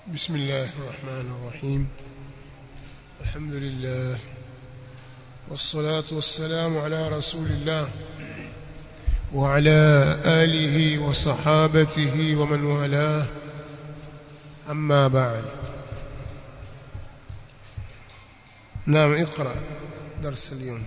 بسم الله الرحمن الرحيم الحمد لله والصلاة والسلام على رسول الله وعلى آله وصحابته ومن والاه أما بعد نعم اقرأ درس اليوم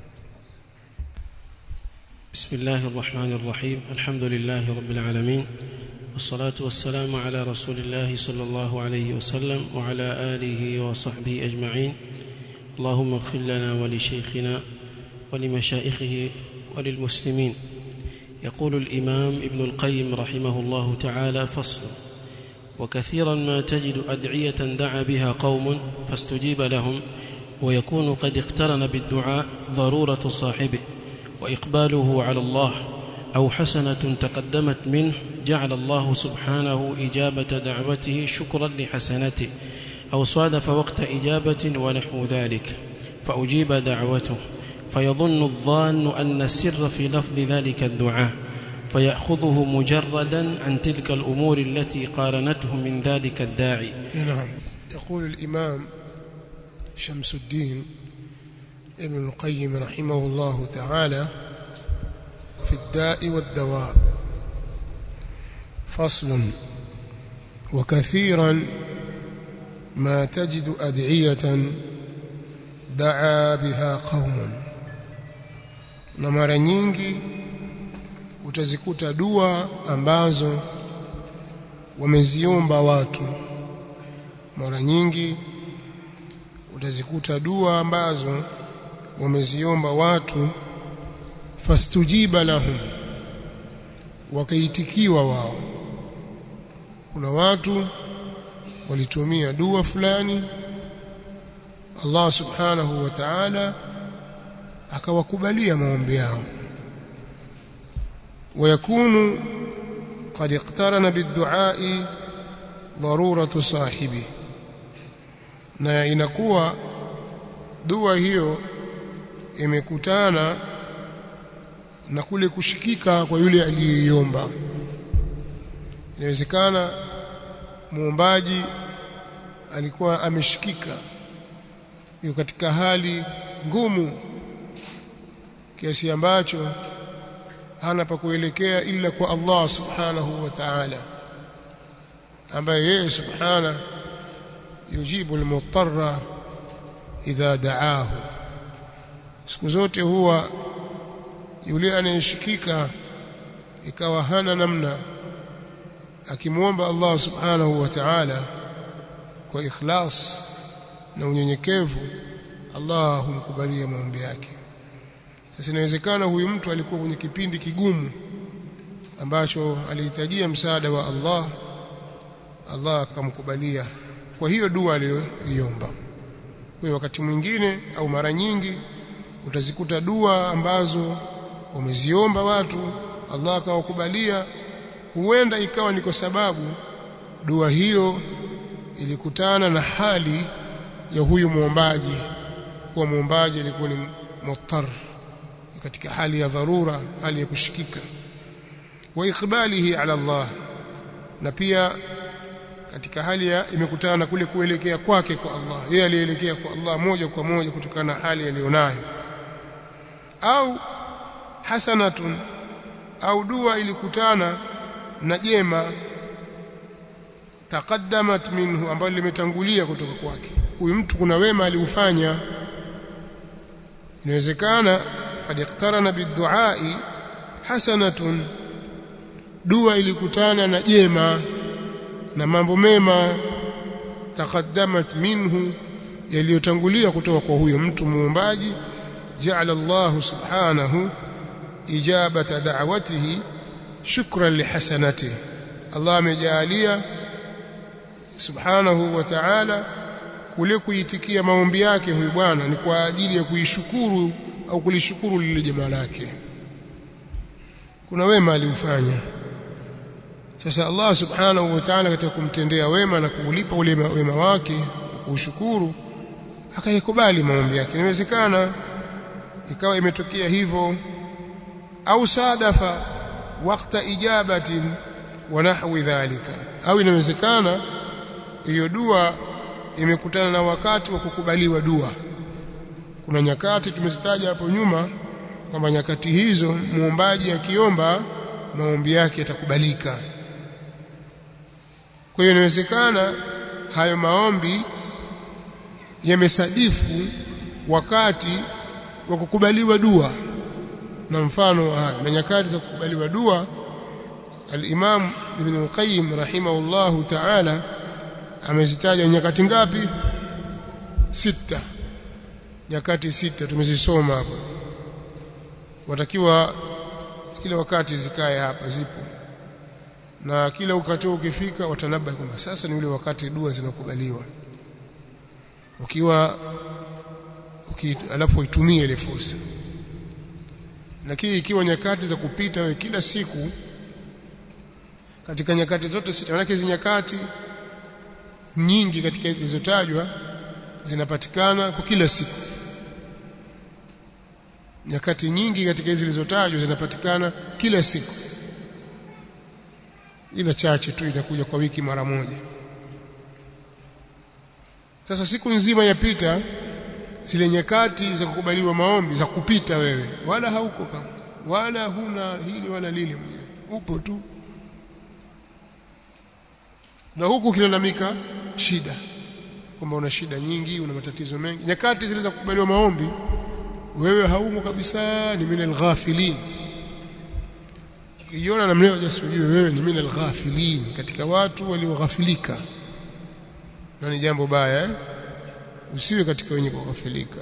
بسم الله الرحمن الرحيم الحمد لله رب العالمين والصلاة والسلام على رسول الله صلى الله عليه وسلم وعلى آله وصحبه أجمعين اللهم اغفر لنا ولشيخنا ولمشائخه وللمسلمين يقول الإمام ابن القيم رحمه الله تعالى فصل وكثيرا ما تجد أدعية دعا بها قوم فاستجيب لهم ويكون قد اقترن بالدعاء ضرورة صاحبه وإقباله على الله أو حسنة تقدمت منه جعل الله سبحانه إجابة دعوته شكرا لحسنته أو صادف وقت إجابة ونحو ذلك فأجيب دعوته فيظن الظان أن السر في لفظ ذلك الدعاء فيأخذه مجردا عن تلك الأمور التي قارنته من ذلك الداعي نعم يقول الإمام شمس الدين ابن القيم رحمه الله تعالى في الداء والدواء فصل وكثيرا ما تجد أدعية دعا بها قوم na mara nyingi utazikuta dua ambazo wameziomba watu mara nyingi utazikuta dua ambazo wameziomba watu fastujiba lahum wakaitikiwa wao kuna watu walitumia dua fulani Allah subhanahu wa ta'ala akawakubalia maombi yao ويكون قد اقترن بالدعاء ضرورة صاحبه na inakuwa dua hiyo imekutana na kule kushikika kwa yule aliyeiomba inawezekana muombaji alikuwa ameshikika yuko katika hali ngumu kiasi ambacho hana pa kuelekea ila kwa Allah subhanahu wa ta'ala ambaye yeye subhana yujibu almutarra idha da'ahu siku zote huwa yule anayeshikika ikawa hana namna akimwomba Allah subhanahu wa ta'ala kwa ikhlas na unyenyekevu Allah humkubalia maombi yake sasa inawezekana huyu mtu alikuwa kwenye kipindi kigumu ambacho alihitajia msaada wa Allah Allah akamkubalia kwa hiyo dua aliyoiomba kwa wakati mwingine au mara nyingi utazikuta dua ambazo wameziomba watu Allah akawakubalia huenda ikawa ni kwa sababu dua hiyo ilikutana na hali ya huyu muombaji kuwa muombaji alikuwa ni muttar katika hali ya dharura hali ya kushikika wa ikbalihi ala Allah na pia katika hali ya imekutana na kule kuelekea kwake kwa Allah yeye alielekea kwa Allah moja kwa moja kutokana na hali aliyonayo au hasanatun au dua ilikutana na jema taqaddamat minhu ambalo limetangulia kutoka kwake huyu mtu kuna wema aliufanya inawezekana qad iqtarana biduai hasanatun dua ilikutana na jema na mambo mema taqaddamat minhu yaliyotangulia kutoka kwa huyo mtu muombaji ja'ala Allah subhanahu ijabata da'watihi shukran lihasanatihi Allah amejalia subhanahu wa ta'ala kule kuitikia maombi yake huyu bwana ni kwa ajili ya kuishukuru au kulishukuru lile jema lake kuna wema aliufanya sasa Allah subhanahu wa ta'ala katika kumtendea wema na kuulipa ule wema wake na kuushukuru akayakubali maombi yake inawezekana ikawa imetokea hivyo au sadafa wakati ijabatin wa nahwi dhalika au inawezekana hiyo dua imekutana na wakati wa kukubaliwa dua kuna nyakati tumezitaja hapo nyuma kwamba nyakati hizo muombaji akiomba maombi yake yatakubalika kwa hiyo inawezekana hayo maombi yamesadifu wakati wa kukubaliwa dua na mfano hayo na nyakati za kukubaliwa dua al-Imam Ibn al-Qayyim rahimahullahu ta'ala amezitaja nyakati ngapi sita nyakati sita tumezisoma hapo watakiwa kila wakati zikae hapa zipo na kila wakati ukifika watanaba kwamba sasa ni ule wakati dua zinakubaliwa ukiwa uki, alafu uitumie ile fursa lakini ikiwa nyakati za kupita wewe kila siku katika nyakati zote sita maana hizi nyakati nyingi katika hizo zilizotajwa zinapatikana kwa kila siku nyakati nyingi katika hizi zilizotajwa zinapatikana kila siku ila chache tu inakuja kwa wiki mara moja sasa siku nzima yapita zile nyakati za kukubaliwa maombi za kupita wewe wala hauko kama wala huna hili wala lile mwenyewe upo tu na huku ukilalamika shida kwamba una shida nyingi una matatizo mengi nyakati zile za kukubaliwa maombi wewe haumo kabisa ni minal ghafilin ukijiona namna hiyo jasujue wewe ni minal ghafilin katika watu walioghafilika na ni jambo baya eh? usiwe katika wenye kughafilika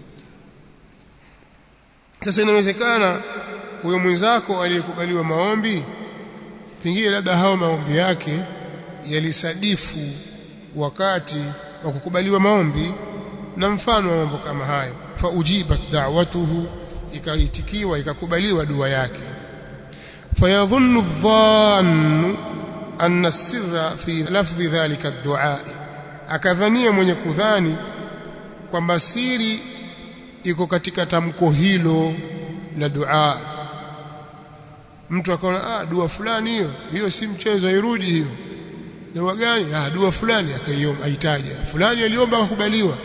sasa inawezekana huyo mwenzako aliyekubaliwa maombi pengine labda hao maombi yake yalisadifu wakati wa kukubaliwa maombi na mfano wa mambo kama hayo fa ujibat da'watuhu ikaitikiwa ikakubaliwa dua yake fayadhunnu dhannu anna sirra fi lafdhi dhalika ad-du'a akadhania mwenye kudhani kwamba siri iko katika tamko hilo la dua mtu akaona ah dua fulani hiyo hiyo si mchezo hairudi hiyo dua gani ah dua fulani akaiomba aitaja fulani aliomba akakubaliwa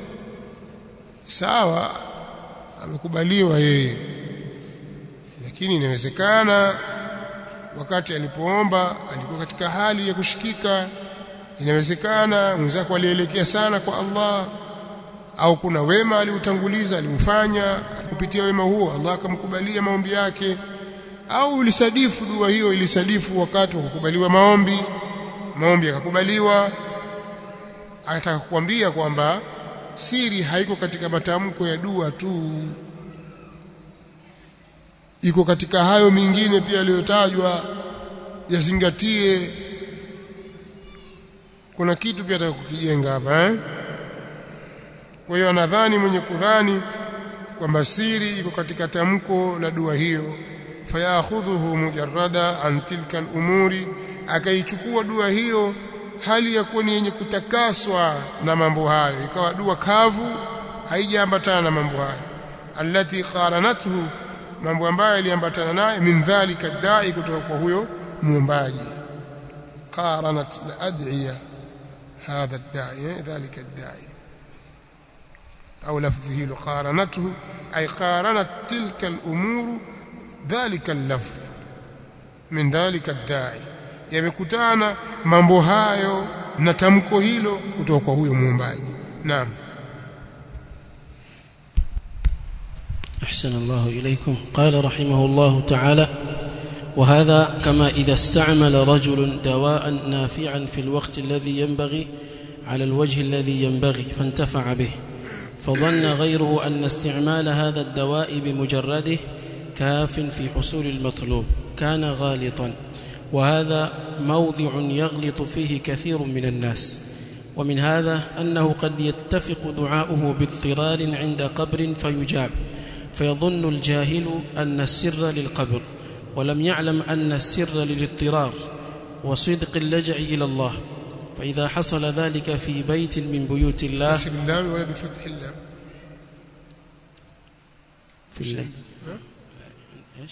sawa amekubaliwa yeye lakini inawezekana wakati alipoomba alikuwa katika hali ya kushikika inawezekana mwenzako alielekea sana kwa Allah au kuna wema aliutanguliza aliufanya kupitia wema huo Allah akamkubalia maombi yake au ulisadifu dua hiyo ilisadifu wakati wa kukubaliwa maombi maombi yakakubaliwa anataka kukwambia kwamba siri haiko katika matamko ya dua tu iko katika hayo mingine pia yaliyotajwa yazingatie kuna kitu pia ataka kukijenga hapa eh kwa hiyo anadhani mwenye kudhani kwamba siri iko katika tamko la dua hiyo fayakhudhuhu mujarrada an tilka al-umuri akaichukua dua hiyo hali ya kuwa ni yenye kutakaswa na mambo hayo ikawa dua kavu haijaambatana na mambo hayo allati qaranathu mambo ambayo yaliambatana naye min dhalika dai kutoka kwa huyo muombaji qaranat al-ad'iya هذا الداعي ذلك الداعي أو لفظه قارنته أي قارنت تلك الأمور ذلك اللفظ من ذلك الداعي yamekutana mambo hayo na tamko hilo kutoka kwa huyo muumbaji naam أحسن الله إليكم قال رحمه الله تعالى وهذا كما إذا استعمل رجل دواء نافعا في الوقت الذي ينبغي على الوجه الذي ينبغي فانتفع به فظن غيره أن استعمال هذا الدواء بمجرده كاف في حصول المطلوب كان غالطا وهذا موضع يغلط فيه كثير من الناس ومن هذا أنه قد يتفق دعاؤه باضطرار عند قبر فيجاب فيظن الجاهل أن السر للقبر ولم يعلم أن السر للاضطرار وصدق اللجأ إلى الله فإذا حصل ذلك في بيت من بيوت الله بسم الله ولا بفتح الله في الليل إيش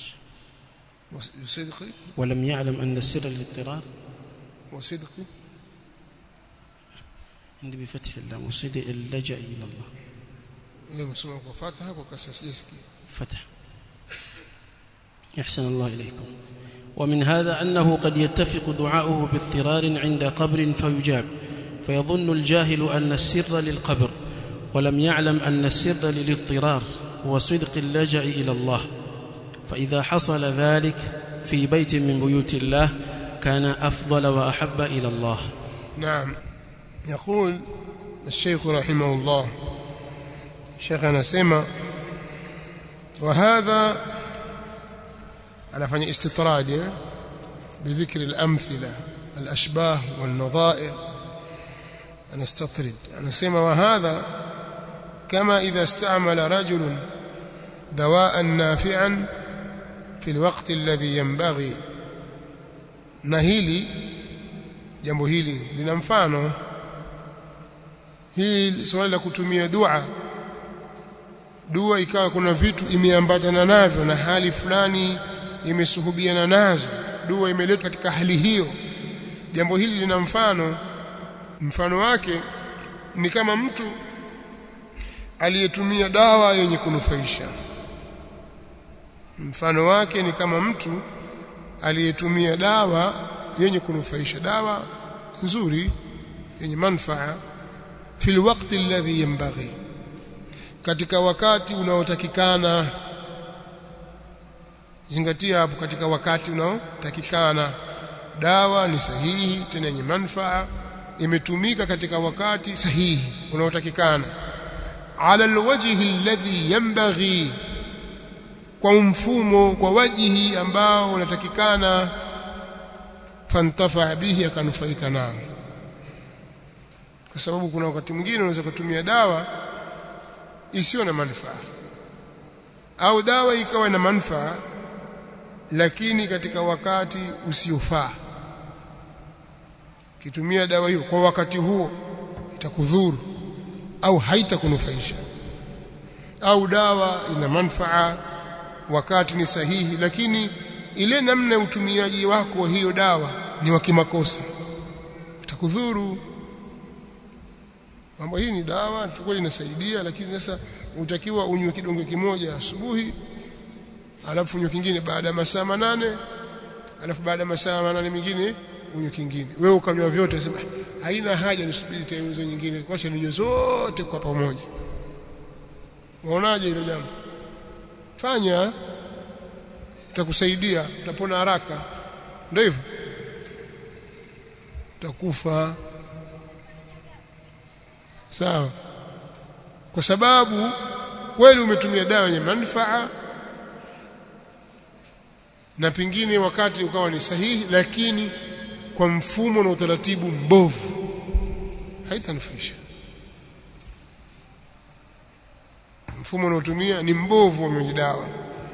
وصدقي ولم يعلم أن السر للاضطرار وصدقي عندي بفتح اللام وصيد اللجأ إلى الله nimesoma kwa fatha kwa kasra sijasikia فتح أحسن الله إليكم ومن هذا أنه قد يتفق دعاؤه باضطرار عند قبر فيجاب فيظن الجاهل أن السر للقبر ولم يعلم أن السر للاضطرار وصدق اللجأ إلى الله فإذا حصل ذلك في بيت من بيوت الله كان أفضل وأحب إلى الله نعم يقول الشيخ رحمه الله شيخنا سمع وهذا anafanya istitrad eh? بذكر الأمثلة الأشباه والنظائر نستطرد anasema وهذا كما إذا استعمل رجل دواء نافعا في الوقت الذي ينبغي na hili jambo hili lina mfano hii swali la kutumia dua dua ikawa kuna vitu imeambatana navyo na hali fulani imesuhubiana nazo dua imeletwa katika hali hiyo jambo hili lina mfano mfano wake ni kama mtu aliyetumia dawa yenye kunufaisha mfano wake ni kama mtu aliyetumia dawa yenye kunufaisha dawa nzuri yenye manufaa fil waqti alladhi yanbaghi katika wakati unaotakikana zingatia hapo katika wakati unaotakikana dawa ni sahihi tena yenye manufaa imetumika katika wakati sahihi unaotakikana ala alwajhi alladhi yanbaghi kwa mfumo kwa wajihi ambao unatakikana fantafa bihi akanufaika nao kwa sababu kuna wakati mwingine unaweza kutumia dawa isiyo na manufaa au dawa ikawa na manufaa lakini katika wakati usiofaa kitumia dawa hiyo kwa wakati huo itakudhuru au haitakunufaisha au dawa ina manufaa wakati ni sahihi lakini ile namna ya utumiaji wako wa hiyo dawa ni wa kimakosa itakudhuru mambo hii ni dawa kweli inasaidia lakini sasa utakiwa unywe kidonge kimoja asubuhi alafu unywe kingine baada ya masaa manane alafu baada ya masaa manane mengine unywe kingine wewe ukanywa vyote sema haina haja nisubiri tena hizo nyingine kwacha ninywe zote kwa pamoja unaonaje hilo jambo fanya itakusaidia utapona haraka ndio hivyo utakufa sawa kwa sababu kweli umetumia dawa yenye manufaa na pengine wakati ukawa ni sahihi lakini kwa mfumo na utaratibu mbovu haitanufaisha mfumo unaotumia ni mbovu wa mwenye dawa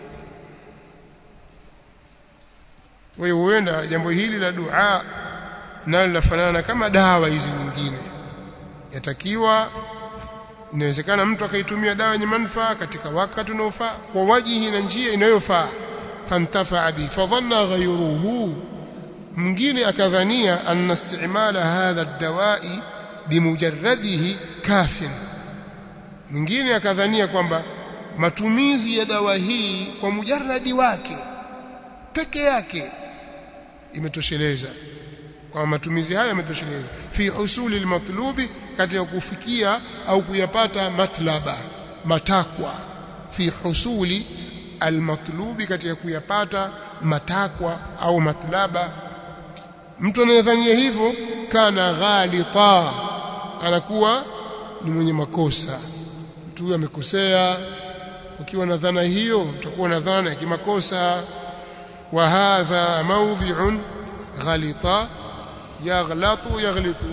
kwa hiyo huenda jambo hili la dua nalo linafanana kama dawa hizi nyingine yatakiwa inawezekana mtu akaitumia dawa yenye manufaa katika wakati unaofaa kwa wajihi na njia inayofaa fantafa bi fadhanna ghayruhu mwingine akadhania anna istimala hadha ad-dawa'i bimujarradihi kafin mwingine akadhania kwamba matumizi ya dawa hii kwa mujarradi wake peke yake imetosheleza kwa matumizi hayo yametosheleza fi husuli almatlubi katika kufikia au kuyapata matlaba matakwa fi husuli almatlubi katika kuyapata matakwa au matlaba mtu anayedhania hivyo kana ghalita anakuwa ni mwenye makosa mtu huyo amekosea ukiwa na dhana hiyo utakuwa na dhana ya kimakosa wa hadha mawdhi'un ghalita yaghlatu yaghlitu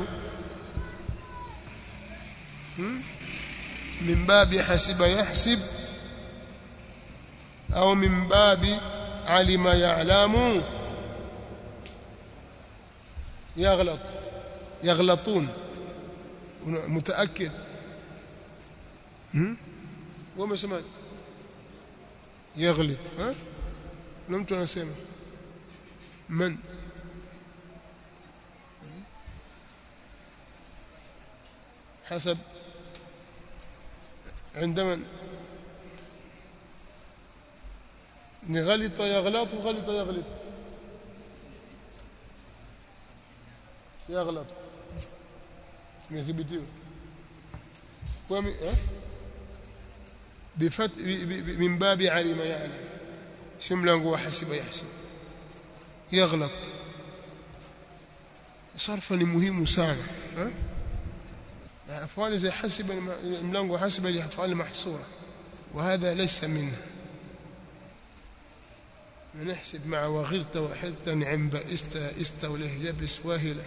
من باب حسب يحسب أو من باب علم يعلم يغلط يغلطون متأكد وما سمعت يغلط ها لم تنسمع من حسب عند من غلط يغلط غلط يغلط يغلط imethibitiwa kwa bifat min babi alima ya'lam si mlango wa hasiba yahsib يغلط صرفا ni muhimu sana afali زي حسب mlango حسب الافعال محصوره وهذا ليس منه نحسب مع وغرت وحرت نعم بئست است وله يبس واهله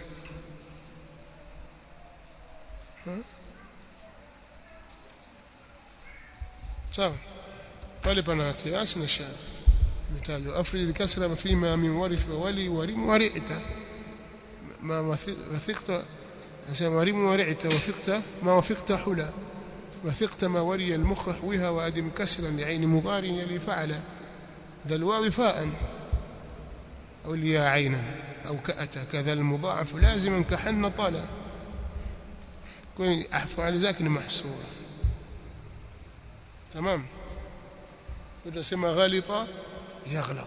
sawa pale pana kiasi na shadh مثال أفرد كسر فيما من ورث وولي ورم ورعت ما وثقت ورم ورعت وثقت ما وثقت حلا وثقت ما وري المخ حوها وأدم كسرا لعين مضار يلي فعل ذا الواو فاء أو الياء عينا أو كأت كذا المضاعف لازما كحن طالا كون أفعال ذاك محصورة تمام tunasema ghalita yaghlat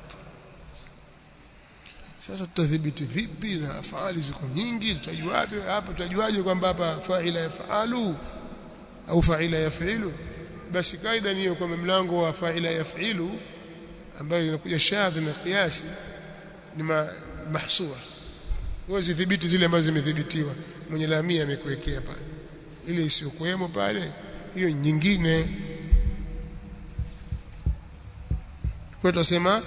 sasa tutadhibiti vipi na afali ziko nyingi tutajuaje hapa tutajuaje kwamba hapa fa'ila yafalu au fa'ila yafilu basi kaida ni hiyo kwamba mlango wa fa'ila yafilu ambayo inakuja shadh na qiyasi ni mahsura huwezi dhibiti zile ambazo zimedhibitiwa mwenye lamia amekuwekea pale ile isiyokuwemo pale hiyo nyingine kwa tutasema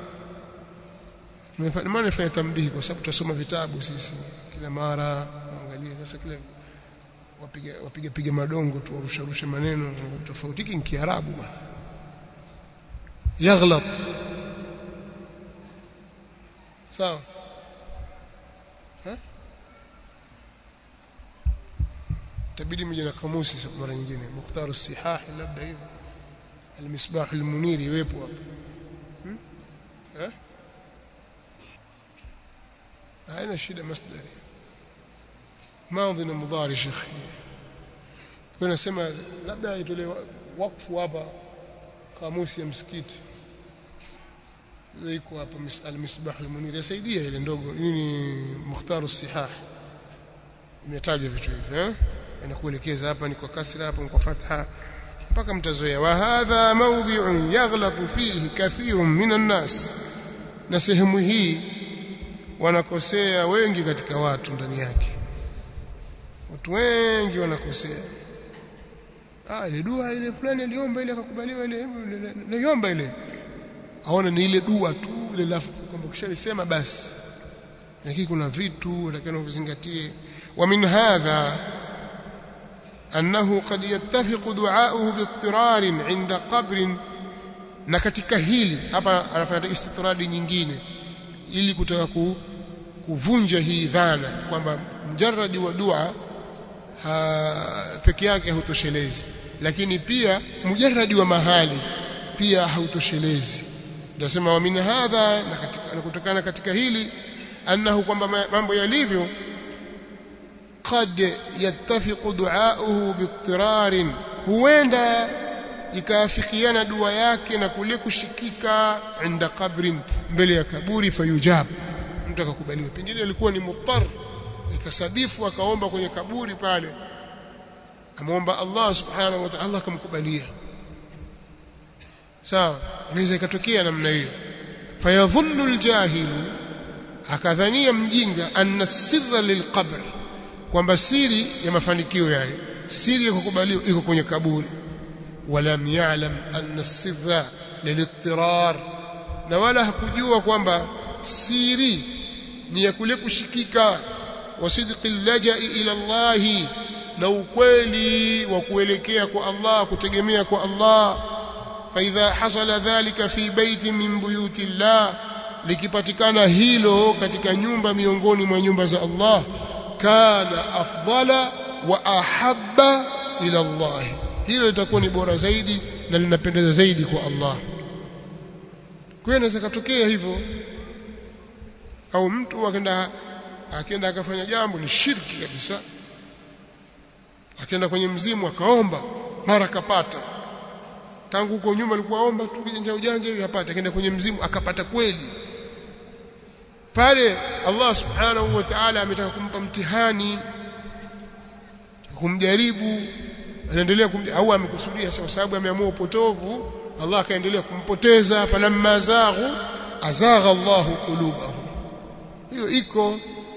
maana nifanya tambihi kwa sababu tutasoma vitabu sisi kila mara angalia sasa kile wapiga wapiga piga madongo tu warusha rusha maneno tofauti hiki ni kiarabu bwana yaghlat sawa tabidi mje na kamusi mara nyingine mukhtar as-sihah labda hivyo المصباح المنير يwepo hapo haina shida masdari maudhi na mudhari shekhi kwa nasema labda itolee wakfu hapa kamusi ya msikiti iko hapa al-misbah al-munir yasaidia ile ndogo nini mukhtaru sihah imetajwa vitu hivi eh inakuelekeza hapa ni kwa kasra hapa ni kwa fatha mpaka mtazoea wa hadha mawdhi'un yaghlatu fihi kathirun minan nas na sehemu hii wanakosea wengi katika watu ndani yake watu wengi wanakosea ah ile dua ile fulani aliomba ile akakubaliwa ile naiomba ile aona ni ile dua tu ile lafu kwamba kishalisema basi lakini kuna vitu utakana uvizingatie wa min hadha أنه قد يتفق دعاؤه باضطرار عند قبر na katika hili hapa anafanya istitradi nyingine ili kutaka ku, kuvunja hii dhana kwamba mjarradi wa dua peke yake hautoshelezi lakini pia mujarradi wa mahali pia hautoshelezi ndio wa min hadha na katika na kutokana katika hili annahu kwamba mambo yalivyo قد يتفق دعاؤه باضطرار huenda ikaafikiana dua yake na kule kushikika inda kabrin mbele ya kaburi fayujab mtu akakubaliwa pengine alikuwa ni muttar ikasadifu akaomba kwenye kaburi pale amuomba Allah subhanahu wa ta'ala Allah akamkubalia sawa inaweza ikatokea namna hiyo fayadhunnu aljahilu akadhania mjinga anna sirra lilqabr kwamba siri ya mafanikio yani siri ya kukubaliwa iko kwenye kaburi walam ya'lam anna sirra lilittirar na wala hakujua kwamba siri ni ya kule kushikika wasidqi lajai ila Allah na ukweli wa kuelekea kwa Allah kutegemea kwa Allah faidha hasala dhalika fi baiti min buyuti Allah likipatikana hilo katika nyumba miongoni mwa nyumba za Allah kana afdala wa ahabba ila Allah hilo litakuwa ni bora zaidi na linapendeza zaidi kwa Allah kwa inaweza katokea hivyo au mtu akaenda akaenda akafanya jambo ni shirki kabisa akaenda kwenye mzimu akaomba mara akapata tangu huko nyuma alikuwa omba tu kijanja ujanja hivi hapata akaenda kwenye mzimu akapata kweli pale Allah subhanahu wa ta'ala ametaka kumpa mtihani kumjaribu anaendelea au amekusudia kwa sababu ameamua upotovu Allah akaendelea kumpoteza falamma zaghu azagha Allahu qulubahum hiyo iko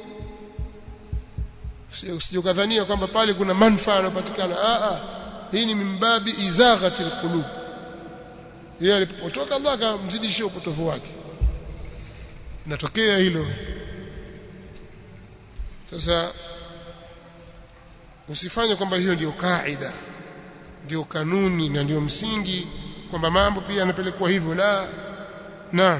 usijokadhania kwamba pale kuna manufaa yanayopatikana a a hii ni mimbabi izaghatil qulub yeye alipotoka Allah akamzidishia upotovu wake inatokea hilo sasa usifanye kwamba hiyo ndiyo kaida ndio kanuni na ndio msingi kwamba mambo pia yanapelekwa hivyo la naam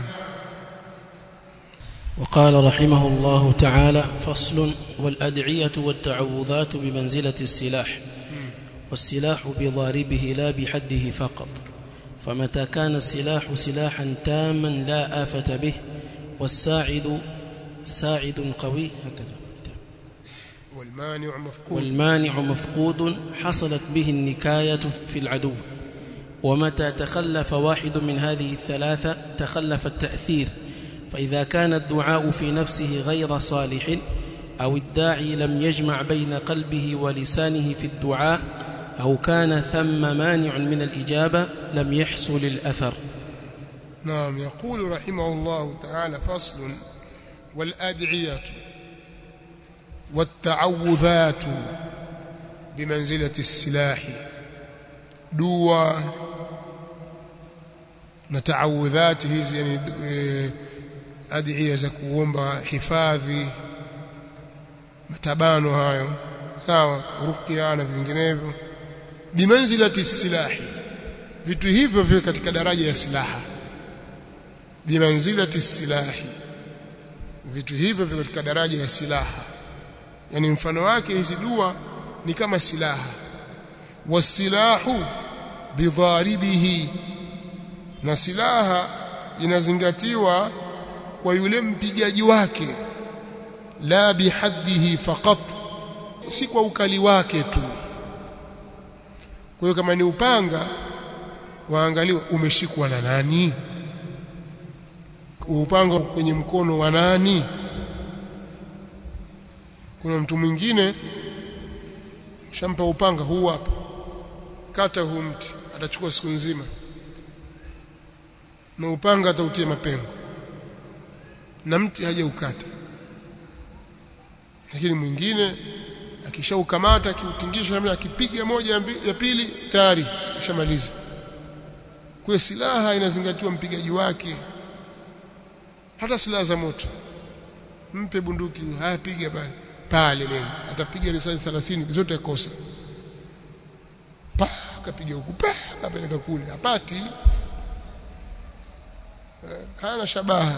وقال رحمه الله تعالى فصل والأدعية والتعوذات بمنزلة السلاح والسلاح بضاربه لا بحده فقط فمتى كان السلاح سلاحا تاما لا آفة به والساعد ساعد قوي هكذا والمانع مفقود والمانع مفقود حصلت به النكاية في العدو ومتى تخلف واحد من هذه الثلاثة تخلف التأثير فإذا كان الدعاء في نفسه غير صالح أو الداعي لم يجمع بين قلبه ولسانه في الدعاء أو كان ثم مانع من الإجابة لم يحصل الأثر نعم يقول رحمه الله تعالى فصل والأدعية والتعوذات بمنزلة السلاح دوا نتعوذات hizi yani adhiya za kuomba hifadhi matabano hayo sawa ruqya na vinginevyo bimanzilati silahi vitu hivyo vile katika daraja ya silaha bimanzilati silahi vitu hivyo vile katika daraja ya silaha yani mfano wake hizi dua ni kama silaha wasilahu bidharibihi na silaha inazingatiwa kwa yule mpigaji wake la bihaddihi faqat si kwa ukali wake tu kwa hiyo kama ni upanga waangaliwa umeshikwa na nani upanga kwenye mkono wa nani kuna mtu mwingine shampa upanga huu hapa kata huu mti atachukua siku nzima na upanga atautia mapengo na mti hajaukata lakini mwingine akishaukamata akiutingisha namna akipiga moja ya pili tayari ushamaliza kwa silaha inazingatiwa mpigaji wake hata silaha za moto mpe bunduki haya piga pale pale neno atapiga risasi 30 zote kosa pa kapiga huku pa kapeleka kule hapati hana shabaha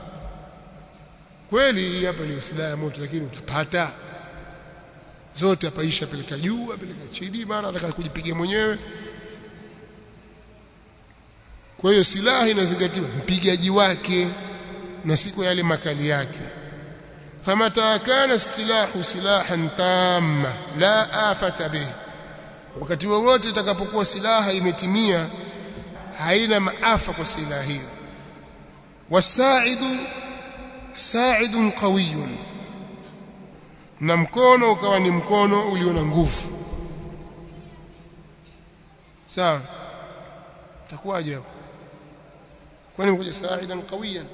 kweli hapa ni silaha ya moto lakini utapata zote apaisha peleka juu apeleka chini mara ataka kujipiga mwenyewe kwa hiyo silaha inazingatiwa mpigaji wake na siku yale makali yake famata kana silahu silahan tamma la afata bih wakati wowote itakapokuwa silaha imetimia haina maafa kwa silaha hiyo wasaidu sa'idun qawiyun na mkono ukawa ni mkono ulio na nguvu sawa takuwaje hapo kwani mkoja sa'idan qawiyan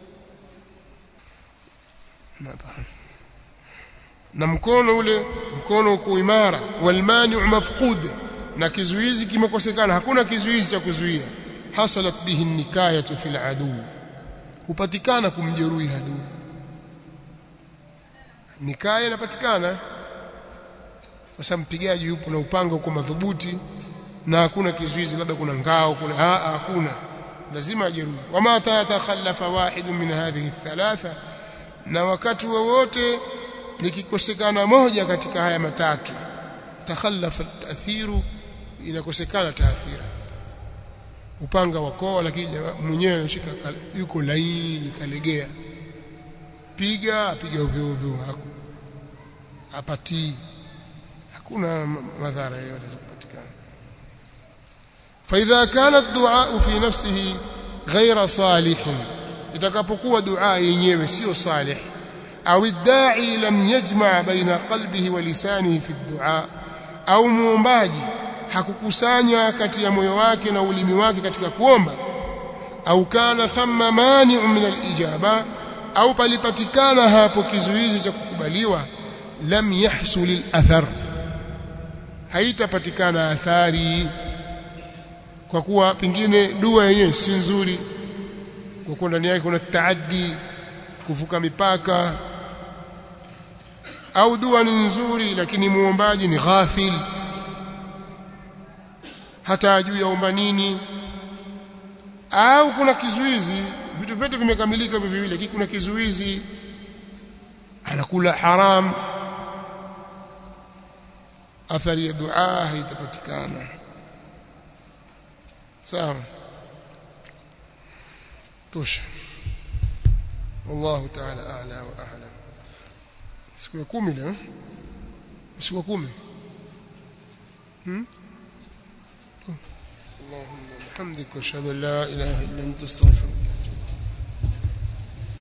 na mkono ule mkono uko imara walmani'u mafqud na kizuizi kimekosekana hakuna kizuizi cha kuzuia hasalat bihi nikayatu fil adu hupatikana kumjeruhi adui nikaya inapatikana kwa sababu mpigaji yupo na upanga uko madhubuti na hakuna kizuizi labda kuna ngao kuna aa hakuna lazima ajeruhi wama tatakhallafa wahid min hadhihi thalatha na wakati wowote likikosekana moja katika haya matatu takhallafa tathiru inakosekana taathira upanga wakoa lakini mwenyewe anashika yuko laini kalegea piga apiga ovyo ovyo haku apatii hakuna madhara yoyote yatapatikana فإذا كان الدعاء في نفسه غير صالح itakapokuwa dua yenyewe sio salih au الداعي لم يجمع بين قلبه ولسانه في الدعاء au muombaji hakukusanya kati ya moyo wake na ulimi wake katika kuomba au kana thamma mani'un min al-ijaba au palipatikana hapo kizuizi cha kukubaliwa lam yahsul al-athar haitapatikana athari kwa kuwa pengine dua yenyewe si nzuri kwa kuwa ndani yake kuna taaddi kuvuka mipaka au dua ni nzuri lakini muombaji ni ghafil hata ajui yaomba nini au kuna kizuizi vitu vyote vimekamilika hivyo viwili lakini kuna kizuizi anakula haram athari ya dua haitapatikana sawa tosha والله تعالى أعلى وأعلم siku ya 10 leo siku ya 10 hmm اللهم وبحمدك واشهد ان لا اله الا انت استغفرك